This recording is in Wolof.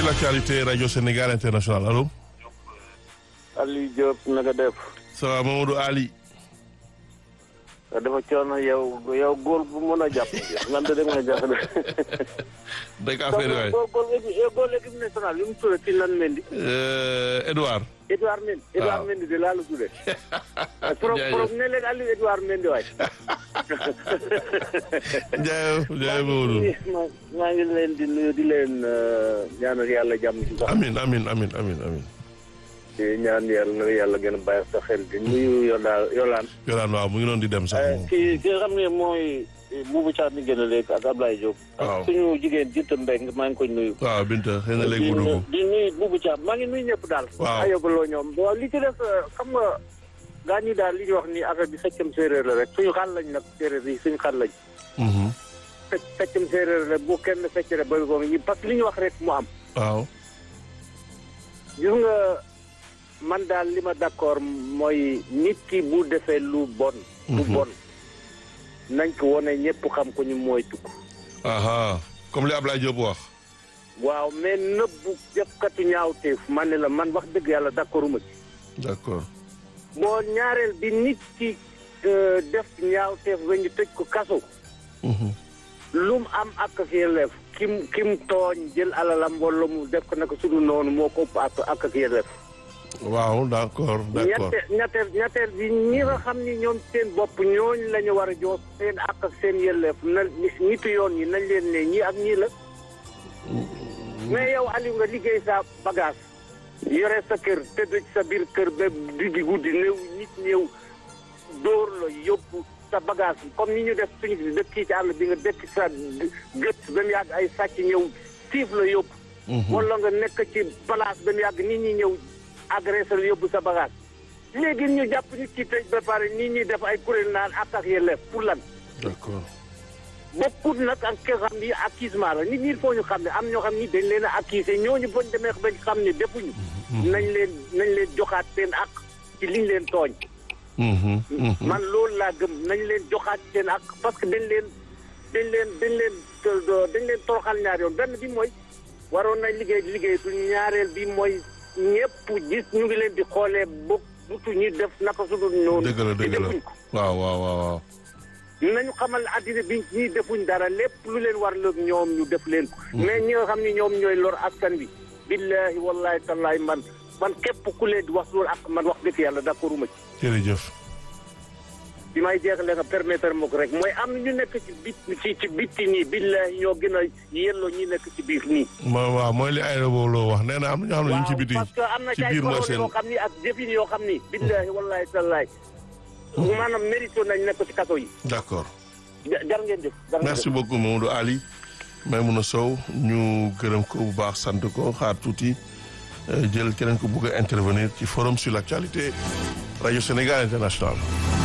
l'actualité Radio Sénégal International allo. Aliou Diop na nga def. ça va Mamadou Ali. dafa coono yow yow góor bu mën a jàpp. man de dégg nga jàpp de. dëgg affaire waay góor góor équipe góor équipe nationale li mu tuddee ci lan Mendy. Edouard. Edouard Mendy. Edouard Mendy de laa la tuddee. pro pro ne leen Aliou Edouard Mendy waay. Ndiaye Ndiaye Mamadou. maa ngi leen di nuyu di leen ñaanal yàlla jàmm ci sax. amin amin amin amin amin di ñaan yàlla na yàlla gën a bàyyi sa xel di nuyu Yola Yolaan. Yolaan waaw mu ngi doon di dem sax moom. ki ki nga xam ne mooy Boubou Thiam mi gën a léegi ak Ablaye Diop. waaw ak suñu jigéen Binta Mbengue maa ngi koy nuyu. waaw Binta xëy na léegi mu dugg. di nuyu Boubou Thiam maa ngi nuyu ñëpp daal. Waaw. ayobaloo ñoom waaw li ci def xam nga gaa ñi daal li ñuy wax ni affaire bi feccam séeréer la rek suñu xal lañ nag séeréer yi suñu xal lañ. Mhm. fecc feccam séeréer la bu kenn fecc rek bëri ko ñi parce que li ñu wax rek mu am. waaw. gis nga man daal li ma d'accord mooy nit ki bu defee lu bon. lu Mhm. bon nañ ko wone ñëpp xam ko ñu mooy tukk. aha comme li Ablaye Diop wax. waaw mais nëbbu defkatu ñaawteef man ne la man wax dëgg yàlla d'accorduma ci. d'accord. boo ñaareel bi nit ki euh, def ñaawteef ba ñu tëj ko kaso. Mhm. lu mu am ak ak yelleef kim kim tooñ jël alalam wala mu def ko naka sudu noonu moo ko ëpp ak ak ak yelleef. waaw d'accord d'accord. ñette ñetteel ñetteel bi ñi nga xam ni ñoom seen bopp ñooñ la ñu war a jox seen ak ak seen yelleef na nitu yoon yi nañ leen ne ñii ak ñii la. mais yow Aliou nga liggéey sa bagage. yore sa kër tëdd ci sa biir kër ba diggi guddi néew nit ñëw dóor la yóbbu sa bagage comme ni ñu def suñu dëkk ci àll bi nga dëkk sa gët ba mu yàgg ay sàcc ñëw siif la yóbbu. Mhm. wala nga nekk ci place ba mu yàgg nit ñi ñëw agressé la yóbbu sa bagage. léegi ñu jàpp nit ki tëj ba pare nit ñi def ay kuréel naan ak ak yelleef pour lan. d'accord. bokkut nag ak ki nga xam ni accusement la nit ñi il faut ñu xam ne am ñoo xam ni dañ leen a accusé ñooñu bañ demee bañ xam ne defuñu. nañ leen nañ leen joxaat seen ak ci liñ leen tooñ. Mhm. Mhm. man loolu laa gëm nañ leen joxaat seen ak parce que dañ leen dañ leen dañ leen dañ leen toroxal ñaar yoon benn bi mooy waroon nañ liggéey liggéey tu ñaareel bi mooy ñëpp gis ñu ngi leen di xoolee bokk butu ñi def naka su dul noonu. dëgg la te dëgg la defuñ ko. waaw waaw waaw waaw. nañu xamal àddina bi ñi defuñ dara lépp lu leen war loog ñoom ñu def leen ko. mais ñi nga xam ni ñoom ñooy lor askan bi. billahi wallahi tallahi man man képp ku leen di wax loolu ak man wax dëgg yàlla d'accorduma ci. jërëjëf. bi may jeexalee nga permettre ma ko rek mooy am na ñu nekk ci bit ci ci bitti nii billahi ñoo gën a yelloo ñi nekk ci biir nii. ma waaw mooy li ay boobu loo wax nee na am na ñoo xam ne ñu ngi ci biti parce que am na ci ci ay biir mooy parole seen yoo xam ni ak jëfin yoo xam ni. billahi wallahi tallahi maanaam mérito nañ nekk ci kaso yi. d'accord. ja- jar ngeen jëf. jar ngeen merci jëf. beaucoup Mamadou Ali Maimouna Sow ñu gërëm ko bu baax sant ko xaar tuuti euh, jël keneen ko bëgg a intervenir ci forum sur l'actualité Radio Sénégal International